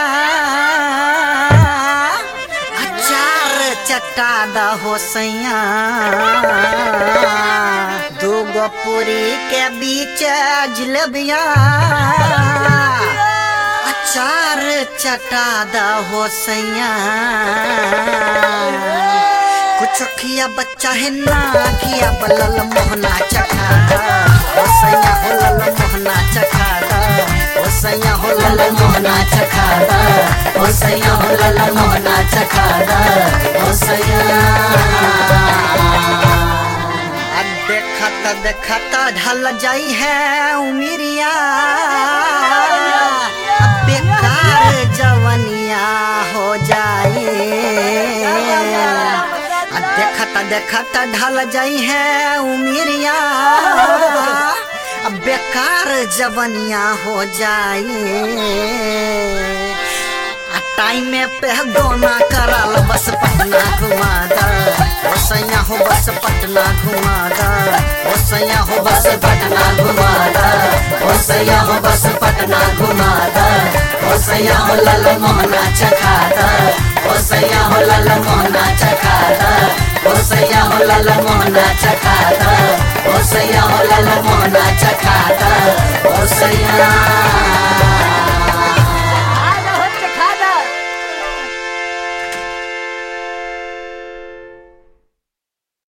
अचार चटा द हो सैया दूगो पूरी के बीच जिलेबिया अचार चटा द हो सैया कुछ खिया बच्चा है ना खिया बलल मोहना चखा ओ सैया हो लल मोहना चखा ओ सैया हो लल मोहना चखा ओ सैया हो लल मोहना चखा ओ सैया अब देखत देखत ढल जाई है उमिरिया अब बेकार जवनिया हो जाए आ देखत देखत ढल जाई है उमिरिया अब बेकार जवनिया हो जाए आ टाइम पे दोना कराल बस पटना घुमा दा ओ सैया हो बस पटना घुमा दा ओ सैया हो बस पटना घुमा दा ओ सैया हो बस पटना घुमा दा ओ सैया हो लल मोहना चखा दा ओ सैया हो लल मोहना चखा दा ओ सैया हो लल मोहना चखा दा ओ सैया हो लल मोहना चखा दा ओ सैया